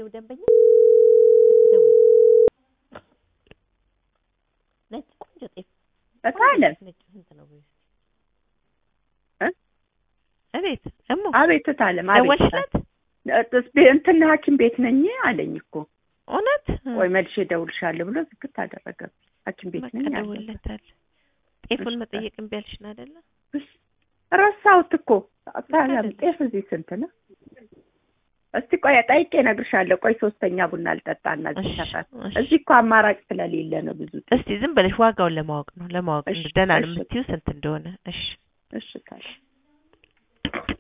ደንበኛ ደውይ። ነጭ ቆንጆ ጤፍ እታለም ነጭ ስንት ነው? በይ እስኪ። እ? እቤት እሞ አቤት እታለም አቤት ደወልሽለት? እታለም። እንትን ሐኪም ቤት ነኝ አለኝ እኮ እውነት ቆይ መልሼ እደውልልሻለሁ ብሎ ዝግት አደረገ። ሐኪም ቤት በቃ ነኝ አለ። ደውልለታል። ጤፉን እሺ፣ መጠየቅ እምቢ አልሽን አይደለ? ረሳሁት እኮ እታለም። አይደለም። ጤፍ እዚህ ስንት ነው? እስቲ ቆይ ጠይቄ እነግርሻለሁ። ቆይ ሶስተኛ ቡና ልጠጣና እዚህ እሺ፣ ሰፈር እሺ። እዚህ እኮ አማራጭ ስለሌለ ነው ብዙ እስቲ ዝም ብለሽ ዋጋውን ለማወቅ ነው ለማወቅ እሺ፣ ደህና ነው እሺ። የምትይው ስንት እንደሆነ። እሺ እሺ እታለም